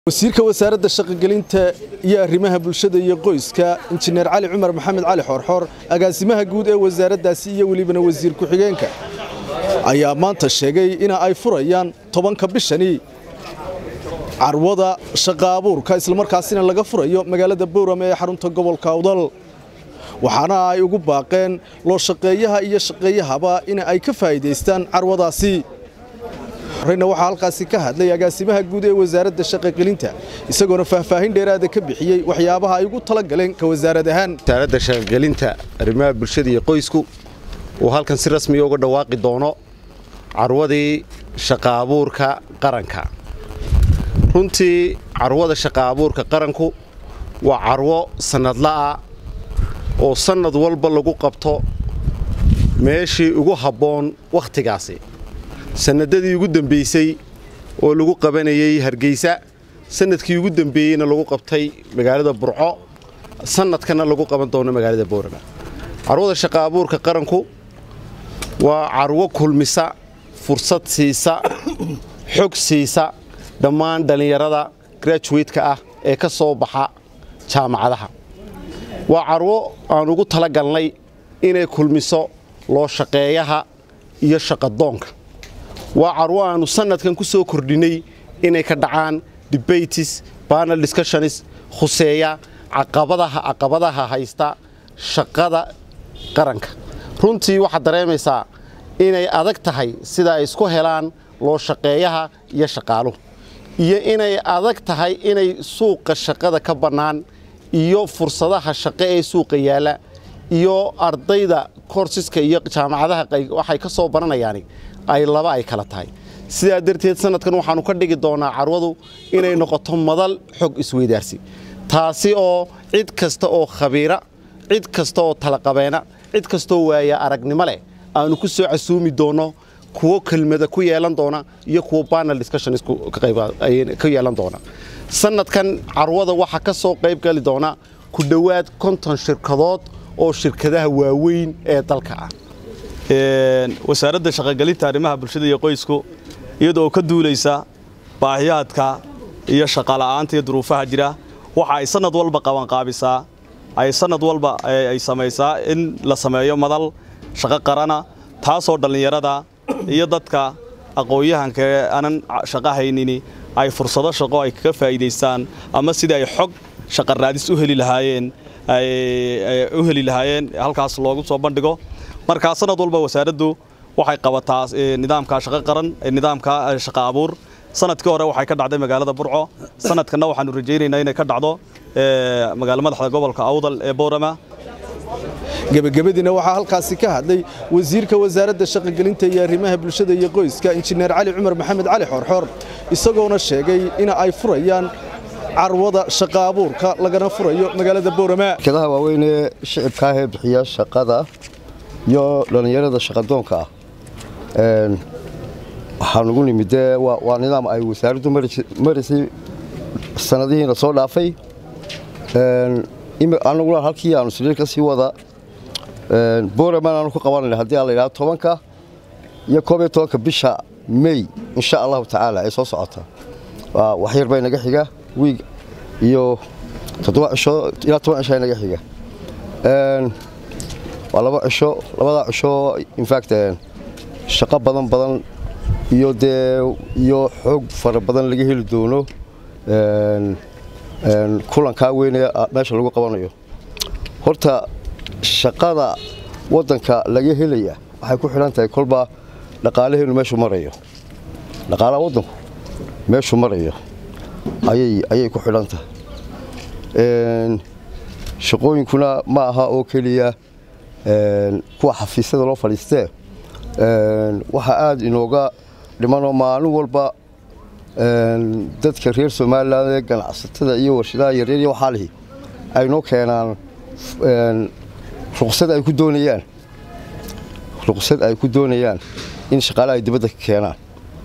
wasiirka wasaaradda shaqogelinta iyo arrimaha bulshada iyo qoyska injineer cali cumar maxamed cali xoorxoor agaasimaha guud ee wasaaraddaasi iyo welibana wasiir ku-xigeenka ayaa maanta sheegay in ay furayaan tobanka bishani carwada shaqa abuurka islamarkaasina laga furayo magaalada bowrame ee xarunta gobolka awdal waxaana ay ugu baaqeen loo shaqeeyaha iyo shaqeeyahaba in ay ka faa'iidaystaan carwadaasi horeyna waxaa halkaasi ka hadlay agaasimaha guud ee wasaaradda shaqogelinta isagoona faahfaahin dheeraada ka bixiyey waxyaabaha ay ugu tala galeen ka wasaarad ahaan wasaaradda shaqogelinta arrimaha bulshada iyo qoysku uu halkan si rasmiya uga dhawaaqi doono carwadii shaqa abuurka qaranka runtii carwada shaqa abuurka qaranku waa carwo sannadla'a oo sannad walba lagu qabto meeshii ugu habboon wakhtigaasi sannadadii ugu dembaysay oo lagu qabanayay hargeysa sannadkii ugu dembeeyeyna lagu qabtay magaalada burco sannadkana lagu qaban doono magaalada boorama carwada shaqa abuurka qaranku waa carwo kulmisa fursad siisa xog siisa dhammaan dhallinyarada grajuwateka ah ee ka soo baxa jaamacadaha waa carwo aan ugu tala galnay inay kulmiso loo shaqeeyaha iyo shaqadoonka waa carwo aannu sannadkan ku soo kordhinnay inay ka dhacaan debates banal discussionis khuseeya caqabadaha caqabadaha haysta shaqada qaranka runtii waxaad dareemaysaa inay adag tahay sida ay isku helaan loo shaqeeyaha iyo shaqaaluhu iyo inay adag tahay inay suuqa shaqada ka bannaan iyo fursadaha shaqo ee suuqa yaalla iyo ardayda korsiska iyo jaamacadaha waxay ka soo baranayaani ay laba ay kala tahay sidaa darteed sannadkan waxaannu ka dhigi doonaa carwadu inay noqoto madal xog isweydaarsi taasi oo cid kasta oo khabiira cid kasta oo talaqabeena cid kastaoo waaya aragnimo leh aannu ku soo casuumi doonno kuwo kelmada ku yeelan doona iyo kuwo banal discussions ka yeelan doona sannadkan carwada waxaa ka soo qayb gali doona ku dhowaad konton shirkadood oo shirkadaha waaweyn ee dalka ah wasaaradda shaqogelinta arrimaha bulshada iyo qoysku iyadoo ka duulaysa baahiyaadka iyo shaqala'aanta iyo duruufaha jira waxa ay sannad walba qabanqaabisaa ay sannad walba ay samaysaa in la sameeyo madal shaqo qarana taasoo dhallinyarada iyo dadka aqoon-yahanka ee aanan shaqo haynini ay fursado shaqo ay kaga faa'iidaystaan ama sidii ay xog shaqa raadis u heli lahaayeen u heli lahaayeen halkaas loogu soo bandhigo markaa sanad walba wasaaraddu waxay qabataa nidaamka shaqo qaran nidaamka shaqa abuur sanadkii hore waxay ka dhacday magaalada burco sanadkanna waxaanu rajaynaynaa inay ka dhacdo magaalo madaxda gobolka awdal ee boorama gebagabadiina waxaa halkaasi ka hadlay wasiirka wasaaradda shaqogelinta iyo arrimaha bulshada iyo qoyska injineer cali cumar maxamed cali xoorxoor isagoona sheegay in ay furayaan carwada shaqa abuurka lagana furayo magaalada boorama shirkadaha waaweyn ee shicibka ah ee bixiya shaqada iyo dhallinyarada shaqadoonka ah waxaa nugu nimid dee waa nidaam ay wasaaraddu marisay sanadihiina soo dhaafay anaguna halkii aanu siriir ka sii wada boraman aanu ku qabanayna haddii aan la yidhahdo tobanka iyo koob iyo tobanka bisha mey insha allahu tacaala ay soo socota wax yar bay naga xiga wiig iyo toddoba cisho ilaa toban cisho ay naga xiga waa laba cisho labadaa cisho infact shaqo badan badan iyo dee iyo xoog fara badan laga heli doono kulankaa weynee meesha lagu qabanayo horta shaqada waddanka laga helaya waxay ku xidhan tahay kolba dhaqaalaheenu meeshuu marayo dhaqaalaha waddanku meeshuu marayo ayay ku xidhan tahay shaqooyinkuna ma aha oo keliya kuwa xafiisyada loo fadhiistee waxaa aada inooga dhimanoo maalin walba dadka reer somalilan ee ganacsatada iyo warshadaha yaryar iyo waxaa lihi ay noo keenaan ruqsad ay ku doonayaan ruqsad ay ku doonayaan in shaqaale ay dibadda ka keenaan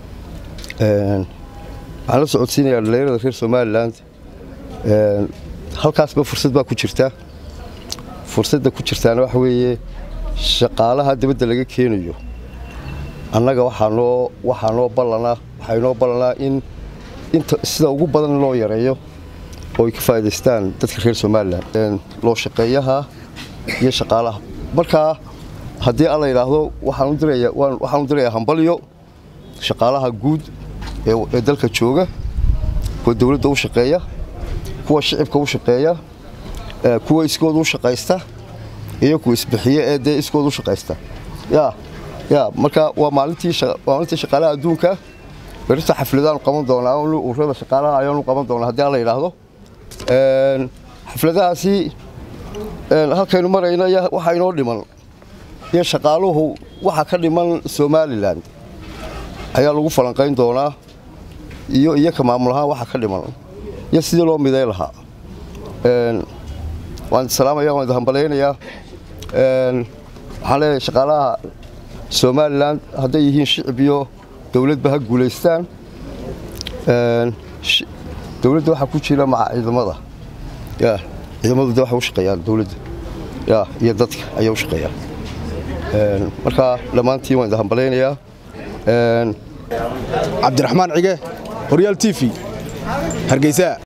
waxaan la socodsiinayaa dhallinyarada reer somalilan halkaasba fursad baa ku jirta fursadda ku jirtaana waxa weeye shaqaalaha dibadda laga keenayo annaga waxaa noo waxaa noo ballanaa waxaa inoo ballanaa in inta sida ugu badan loo yareeyo oo ay ka faa'iidaystaan dadka reer somalilan loo shaqeeyaha iyo shaqaalaha markaa haddii alla yidhaahdo waxaan u diraya waxaan u dirayaa hambalyo shaqaalaha guud ee dalka jooga kuwa dowladda u shaqeeya kuwa shicibka u shaqeeya kuwa iskooda u shaqaysta iyo kuwa isbixiye ee dee iskooda u shaqaysta ya ya marka waa maalintii maalintii shaqaalaha adduunka berita xafladaanu qaban doonaa ururada shaqaalaha ayaanu qaban doonaa haddii alla yidhaahdo xafladahaasi halkaynu marayna waxaa inoo dhiman iyo shaqaaluhu waxa ka dhiman somalilan ayaa lagu falanqayn doonaa iyo iyaka maamul ahaan waxa ka dhiman iyo sidii loo miday lahaa waan salaamaya waan hambalaynayaa waxaan leeyahay shaqaalaha somalilan hadday yihiin shicib iyo dowladba ha guulaystaan dowladda waxaa ku jira maca ciidamada ya ciidamadu de waxay u shaqeeyaan dowladda ya iyo dadka ayay u shaqeeyaan marka dhammaantiin waan hambalaynayaa cabdiraxmaan cige horyaal t v hargeysa